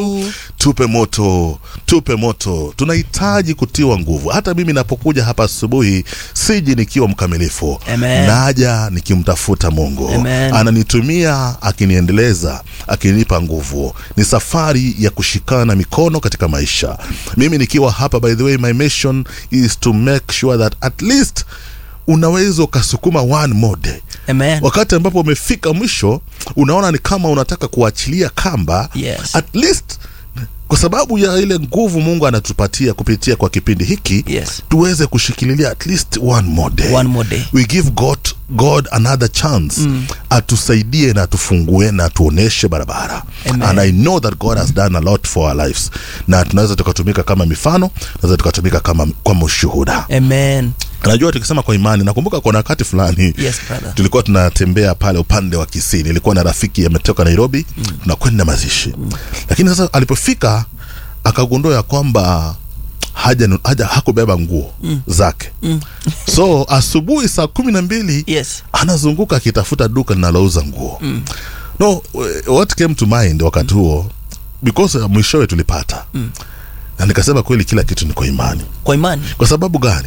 tupe moto tupe moto tunahitaji kutiwa nguvu hata mimi napokuja hapa asubuhi siji nikiwa mkamilifu Amen. naja nikimtafuta mungu Amen. ananitumia akiniendeleza akinipa nguvu ni safari ya kushikana mikono katika maisha mimi nikiwa hapa by the way my mission is to make sure that at least unaweza ukasukuma one more day Amen. wakati ambapo umefika mwisho unaona ni kama unataka kuachilia kamba Yes. at least kwa sababu ya ile nguvu mungu anatupatia kupitia kwa kipindi hiki Yes. tuweze kushikililia at least one more day One more day. we give god, god another chance mm. atusaidie na atufungue na atuoneshe barabara Amen. and i know that god has done a lot for our lives na tunaweza tukatumika kama mifano tunaweza tukatumika kama, kama ushuhuda Amen. najua tukisema kwa imani nakumbuka kuna wakati fulani Yes, brother. tulikuwa tunatembea pale upande wa kisii nilikuwa na rafiki ametoka nairobi mm. tunakwenda mazishi mm. lakini sasa alipofika akagundua ya kwamba haja, haja hakubeba nguo mm. zake mm. so asubuhi saa kumi na mbili Yes. anazunguka akitafuta duka linalouza nguo mm. no what came to mind wakati huo because uh, mwishowe tulipata mm. na nikasema kweli kila kitu ni kwa imani Kwa imani. kwa sababu gani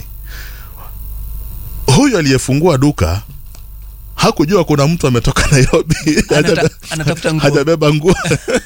huyu aliyefungua duka hakujua kuna mtu ametoka nairobi Anata- Hajabe- anatafuta nguo. hajabeba nguo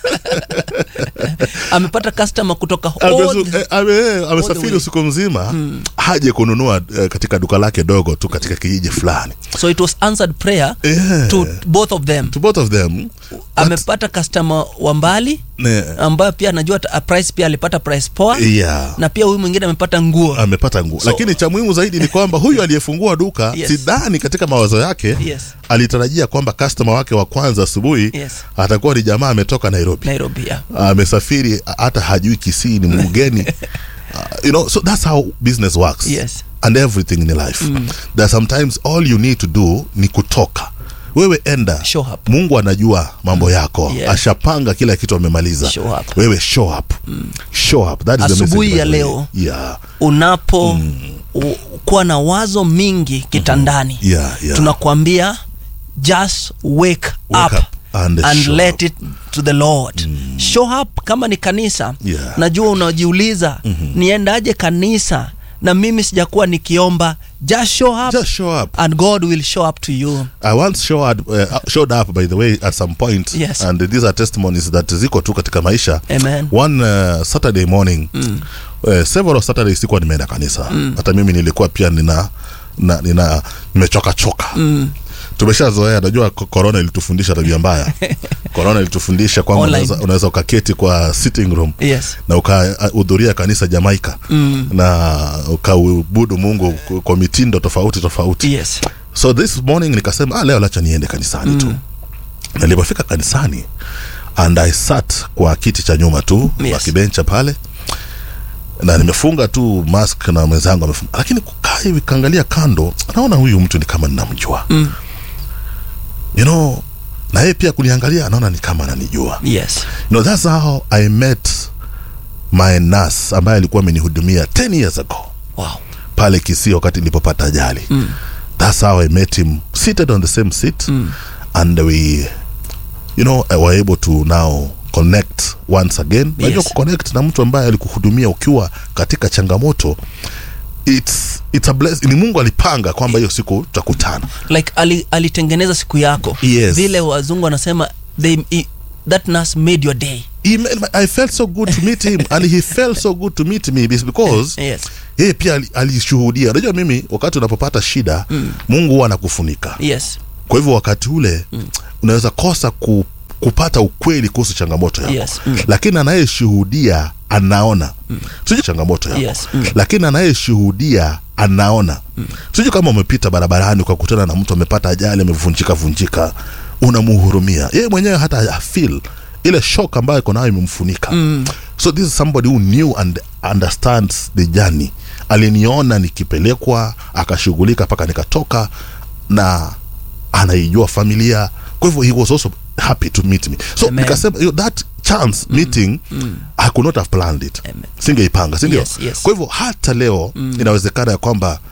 Amepata customer kutoka Amesu- all the- eh, ame- eh, amesafiri way. usiku mzima haje kununua eh, katika duka lake dogo tu katika kijiji fulani so it was answered prayer Yeah. to both of them to both of them amepata customer wa mbali ne, ambayo pia anajua ata- price pia alipata price poa yeah. na pia huyu mwingine amepata nguo amepata nguo So- lakini cha muhimu zaidi ni kwamba huyu aliyefungua duka Yes. sidhani katika mawazo yake Yes. alitarajia kwamba customer wake wa kwanza asubuhi Yes. atakuwa ni jamaa ametoka nairobi nairobi yeah. amesafiri hata hajui kisii ni mgeni uh, you know so that's how business works Yes. and everything in life mm. that sometimes all you need to do ni kutoka wewe enda Show up. mungu anajua mambo yako Yeah. ashapanga kila kitu amemaliza Show up. wewe show up mm. show up that is the Asubuhi message, ya by the way. leo. yeah. unapo u- kuwa na wazo mingi kitandani Yeah, yeah. tunakuambia just wake, Wake up, up and and show let up. it to the lord show up kama ni kanisa Yeah. najua unajiuliza niendaje kanisa na mimi sijakuwa nikiomba just show up just show up and god will show up to you I once showed, uh, showed up by the way at some point Yes. and these are testimonies that ziko tu katika maisha Amen. one uh, saturday morning mm. uh, several saturdays sikuwa nimeenda kanisa mm. hata mimi nilikuwa pia nina na, nina nimechoka choka mm. tumeshazoea najua ko- corona ilitufundisha tabia mbaya corona ilitufundisha kwamba Online. unaweza, unaweza ukaketi kwa sitting room yes na ukahudhuria kanisa jamaika mm. na ukaubudu mungu ku- kwa mitindo tofauti tofauti yes so this morning nikasema ah, leo lacha niende kanisani mm. tu nilipofika kanisani and i sat kwa kiti cha nyuma tu Yes. kwa kibencha pale na nimefunga tu mask na mwenzangu amefunga lakini kukaa hivi kaangalia kando naona huyu mtu ni kama ninamjua mm. you know na yeye pia kuniangalia anaona ni kama ananijua yes you know, that's how i met my nurse ambaye alikuwa amenihudumia 10 years ago wow pale Kisii wakati nilipopata ajali mm. that's how I met him seated on the same seat mm. and we you know uh, were able to now connect once again unajua kuconnect na mtu ambaye alikuhudumia ukiwa katika changamoto it's, it's a bless, ni mungu alipanga kwamba hiyo siku tutakutana like ali, alitengeneza siku yako Yes. vile wazungu wanasema they, i, that nurse made your day He made, I felt so good to meet him and he felt so good to meet me is because yes yeye pia ali- alishuhudia unajua mimi wakati unapopata shida mm. mungu huwa anakufunika yes kwa hivyo wakati ule mm. unaweza kosa ku, kupata ukweli kuhusu changamoto yako Yes, mm. lakini anayeshuhudia anaona mm. sijui changamoto yako Yes, mm. lakini anayeshuhudia anaona mm. sijui kama umepita barabarani ukakutana na mtu amepata ajali amevunjika vunjika unamuhurumia yeye mwenyewe hata afil ile shock ambayo iko nayo imemfunika mm. so this is somebody who knew and understands the journey aliniona nikipelekwa akashughulika mpaka nikatoka na anaijua familia kwa hivyo he was also happy to meet me so Amen. nikasema you know, that chance meeting i could not have planned it Amen. singeipanga sindio Yes, yes. kwa hivyo hata leo inawezekana ya kwamba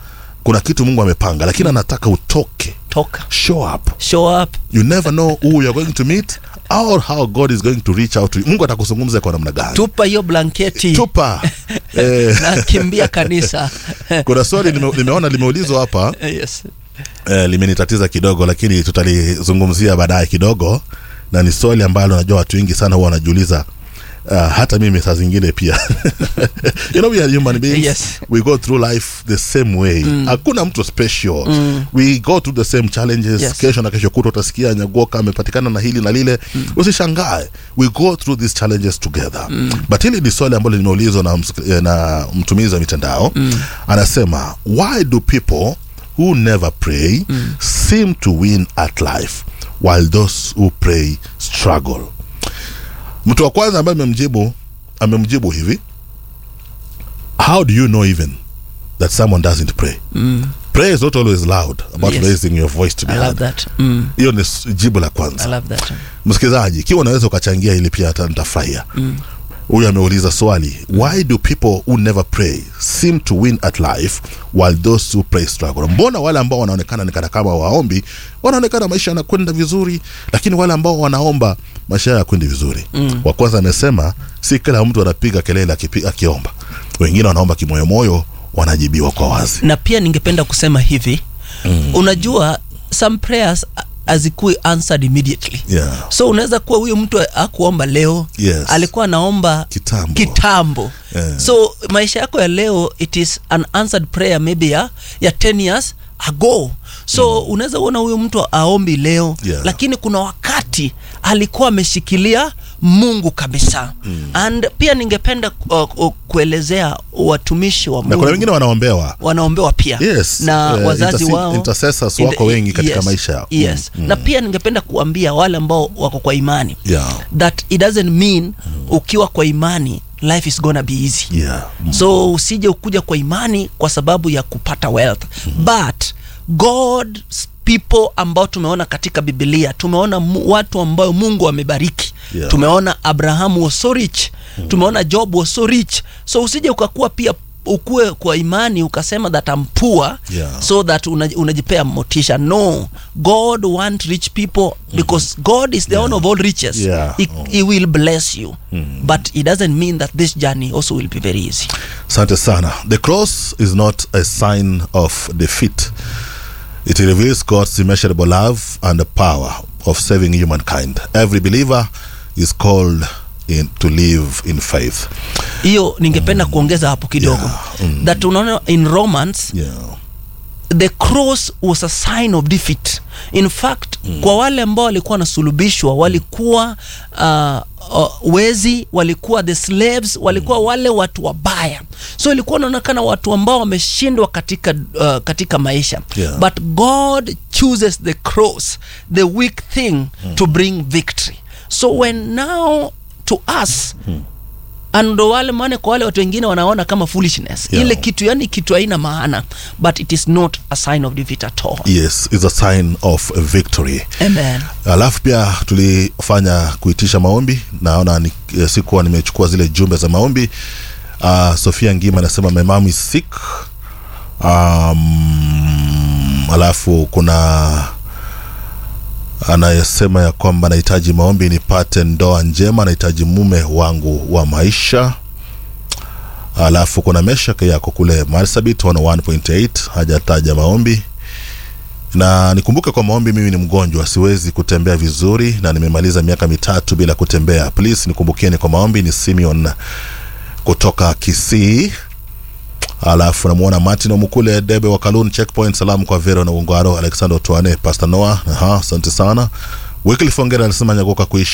kuna kitu mungu amepanga lakini anataka utoke toka show up show up you never know who you're going to meet or how god is going to reach out to you mungu atakuzungumza kwa namna gani tupa hiyo blanketi tupa eh, na kimbia kanisa kuna swali nime, nimeona limeulizwa hapa yes. eh, limenitatiza kidogo lakini tutalizungumzia baadaye kidogo na ni swali ambalo najua watu wengi sana huwa wanajiuliza Uh, hata mimi saa zingine pia you know we are human beings Yes. we go through life the same way hakuna mtu special we go through the same challenges Yes. kesho na kesho kuta utasikia nyagoka amepatikana na hili na lile usishangae we go through these challenges together but hili ni swali ambalo limeulizwa na, msik- eh, na mtumizi wa mitandao anasema why do people who never pray seem to win at life while those who pray struggle mtu wa kwanza ambaye amemjibu amemjibu hivi how do you know even that someone doesn't pray prayer is not always loud about Yes. raising your voice to be I love heard that. Mm, hiyo ni s- jibu la I kwanza love that. msikilizaji ikiwa unaweza ukachangia ili pia hata nitafurahia huyu ameuliza swali why do people who never pray seem to win at life while those who pray struggle mbona wale ambao wanaonekana ni kana kama waombi wanaonekana maisha yanakwenda vizuri lakini wale ambao wanaomba maisha yao yakwendi vizuri mm. wa kwanza amesema si kila mtu anapiga kelele akipi, akiomba wengine wanaomba kimoyomoyo wanajibiwa kwa wazi na pia ningependa kusema hivi mm. unajua some prayers a- hazikui answered immediately yeah. so unaweza kuwa huyu mtu akuomba leo Yes. alikuwa anaomba Kitambo. kitambo. Yeah. so maisha yako ya leo it is an answered prayer maybe ya, ya 10 years ago so mm. unaweza uona huyu mtu aombi leo Yeah. lakini kuna wakati alikuwa ameshikilia mungu kabisa mm. and pia ningependa uh, uh, kuelezea watumishi wa na kuna mungu wengine wanaombewa wanaombewa pia Yes, na eh, wazazi interse- wao intercessors in wako wengi katika yes, maisha yao. yes. Mm, na pia ningependa kuambia wale ambao wako kwa imani yeah. that it doesn't mean ukiwa kwa imani life is gonna be easy Yeah. Mm. so usije ukuja kwa imani kwa sababu ya kupata wealth but god's people ambao tumeona katika bibilia tumeona mu, watu ambao mungu amebariki Yeah. tumeona abrahamu was so rich tumeona job was so rich so usije ukakuwa pia ukue kwa imani ukasema that I'm poor Yeah. so that una, unajipea motisha no god want rich people because god is the owner of all riches Yeah. he, he will bless you but it doesn't mean that this journey also will be very easy asante sana the cross is not a sign of defeat it reveals god's immeasurable love and the power of saving humankind every believer is called in, to live in faith hiyo ningependa kuongeza hapo kidogo Yeah. that unaona in romans yeah. the cross was a sign of defeat in fact mm. kwa wale ambao walikuwa wanasulubishwa walikuwa uh, uh, wezi walikuwa the slaves walikuwa wale watu wabaya so ilikuwa unaonekana watu ambao wameshindwa katika uh, katika maisha Yeah. but god chooses the cross the weak thing to bring victory so when now to us and ndo wale maana kwa wale watu wengine wanaona kama foolishness Yeah. ile kitu yani kitu haina maana but it is not a sign of defeat at all yes is a sign of victory amen alafu pia tulifanya kuitisha maombi naona ni, eh, sikuwa nimechukua zile jumbe za maombi uh, sofia ngima anasema my mom is sick um, alafu kuna anayesema ya kwamba nahitaji maombi nipate ndoa njema nahitaji mume wangu wa maisha alafu kuna meshak yako kule marsabit 101.8 hajataja maombi na nikumbuke kwa maombi mimi ni mgonjwa siwezi kutembea vizuri na nimemaliza miaka mitatu bila kutembea please nikumbukieni kwa maombi ni simeon kutoka kisii alafu namwona martin omukule debe wa kalun checkpoint salamu kwa vero na ungwaro alexander twane pastor noah aha asante sana wycliffe ongera alisema nyagoka kuishi